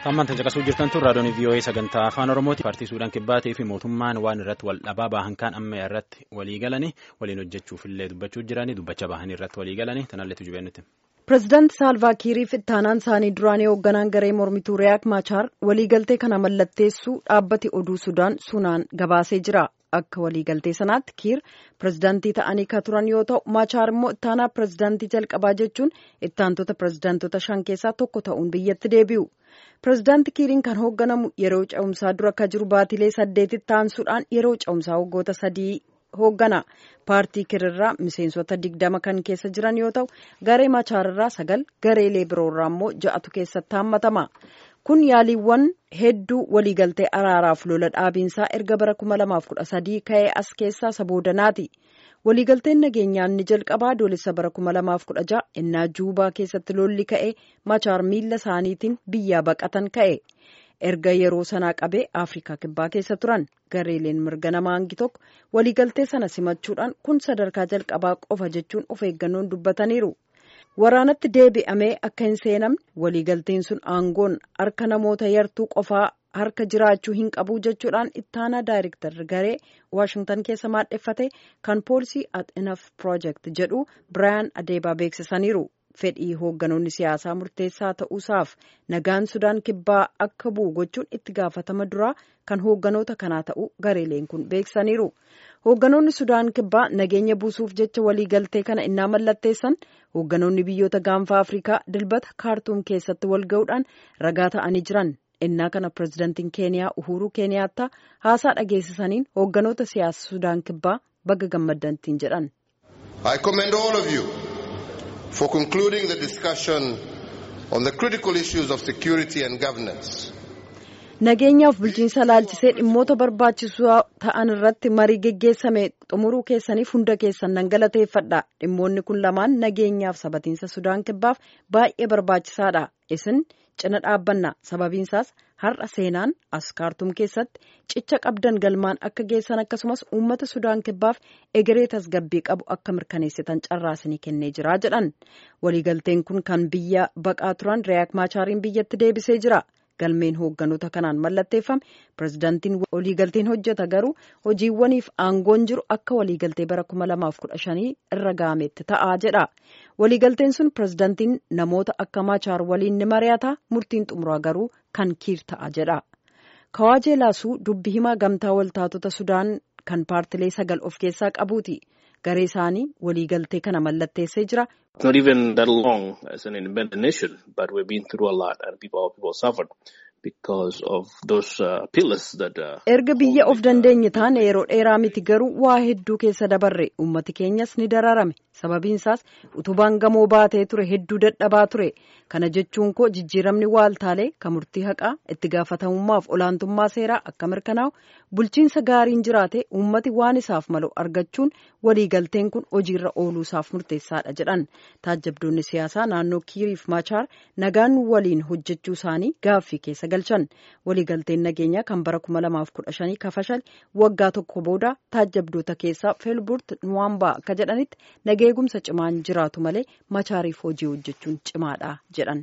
Hammaan caqasuu jirtan tun raadiyoon VOA sagantaa afaan Oromooti. Paartii Suudaan Kibbaatii fi mootummaan waan irratti wal dhabaa bahan kan amma irratti walii galanii waliin hojjechuuf illee dubbachuu jiranii dubbacha bahanii irratti walii galanii tanalleetu jibeennutti. Pireezidaanti Saalvaa Kiiriif ittaanaan isaanii duraanii hoogganaan garee mormituu Riyaak Maachaar waliigaltee kana mallatteessuu dhaabbati oduu Sudaan sunaan gabaasee jira. Akka waliigaltee sanaatti Kiir pireezidaantii ta'anii kan turan yoo ta'u Maachaar immoo ittaanaa pireezidaantii jalqabaa jechuun ittaantota pireezidaantota shan keessaa tokko ta'uun biyyatti deebi'u. Pireezidaanti Kiiriin kan hoogganamu yeroo ce'umsaa dura akka jiru baatilee saddeetitti aansuudhaan yeroo ce'umsaa waggoota sadii hooggana. Paartii Kiirirraa miseensota digdama kan keessa jiran yoo ta'u garee Maachaararraa sagal gareelee biroorraa immoo ja'atu keessatti hammatama. Kun yaaliiwwan hedduu waliigaltee araaraaf lola dhaabiinsaa erga bara 2013 ka'ee as keessaa isa boodanaati. Waliigalteen nageenyaa inni jalqabaa adoolessa bara 2016 innaa juubaa keessatti lolli ka'ee machaar miila isaaniitiin biyyaa baqatan ka'e. Erga yeroo sanaa qabee Afrikaa kibbaa keessa turan gareeleen mirga namaa hangi tokko waliigaltee sana simachuudhaan kun sadarkaa jalqabaa qofa jechuun of eeggannoon dubbataniiru. Waraanatti deebi'amee akka hin seenamne waliigalteen sun aangoon harka namoota yartuu qofaa harka jiraachuu hin qabu jechuudhaan ittaanaa daayirektarri garee waashingtan keessa maadheffate kan poolisii at enaf piroojeekt jedhu biraayan adeebaa beeksisaniiru. Fedhii hoogganoonni siyaasaa murteessaa ta'uusaaf nagaan sudaan kibbaa akka bu'u gochuun itti gaafatama duraa kan hoogganoota kanaa ta'uu gareeleen kun beeksisaniiru. Hoogganoonni sudaan kibbaa nageenya buusuuf jecha waliigaltee kana innaa mallatteessan hoogganoonni biyyoota gaanfaa Afrikaa dilbata kaartuum keessatti wal ga'uudhaan ragaa ta'anii jiran. innaa kana pireezidantiin keeniyaa uhuruu keeniyaattaa haasaa dhageessisaniin hoogganoota siyaasa sudaan kibbaa baga gammaddantiin jedhan. I commend all of you for concluding the discussion on the critical issues of security and governance. Nageenyaaf bulchiinsa laalchisee dhimmoota barbaachisoo ta'an irratti marii geggeessame xumuruu keessaniif hunda keessan nan galateeffadha. Dhimmoonni kun lamaan nageenyaaf sabatiinsa Sudaan kibbaaf baay'ee barbaachisaadha. Isin cina dhaabbanna sababiinsaas har'a seenaan as kaartuum keessatti cicha qabdan galmaan akka geessan akkasumas uummata Sudaan kibbaaf egeree tasgabbii qabu akka mirkaneessitan carraasanii kennee jira jedhan. Waliigalteen kun kan biyya baqaa turan Riyaak Maachaariin biyyatti deebisee jira. galmeen hoogganoota kanaan mallatteeffame pireezidaantiin waliigalteen hojjeta garuu hojiiwwaniif aangoon jiru akka waliigaltee bara 2015 irra ga'ametti ta'aa jedha waliigalteen sun pireezidaantiin namoota akka maachaar waliin ni mari'ata murtiin xumuraa garuu kan kiir ta'a jedha kawaajee laasuu dubbi himaa gamtaa waltaatota sudaan kan paartilee sagal of keessaa qabuuti garee isaanii waliigaltee kana mallatteessee jira. It's not even that long as an independent nation, but we've been through a lot and people, people suffered because of those uh, pillars that. Uh, Erga biyya of dandeenye taane yeroo dheeraa miti garuu waa hedduu keessa dabarre ummati keenyas ni dararame sababiinsaas utubaan gamoo baatee ture hedduu dadhabaa ture kana jechuun koo jijjiiramni waaltaalee kan murtii haqaa itti gaafatamummaaf olaantummaa seeraa akka mirkanaa'u bulchiinsa gaariin jiraate ummati waan isaaf malu argachuun waliigalteen kun hojiirra ooluusaaf murteessaadha jedhan taajjabdoonni siyaasaa naannoo kiiriif maachaar nagaan waliin hojjechuu isaanii gaaffii keessa galchan waliigalteen nageenyaa kan bara 2015 kafashal waggaa tokko booda taajjabdoota keessaa feelburt nuwaambaa akka jedhanitti nageegumsa cimaan jiraatu malee maachaariif hojii hojjechuun cimaadha jedhan.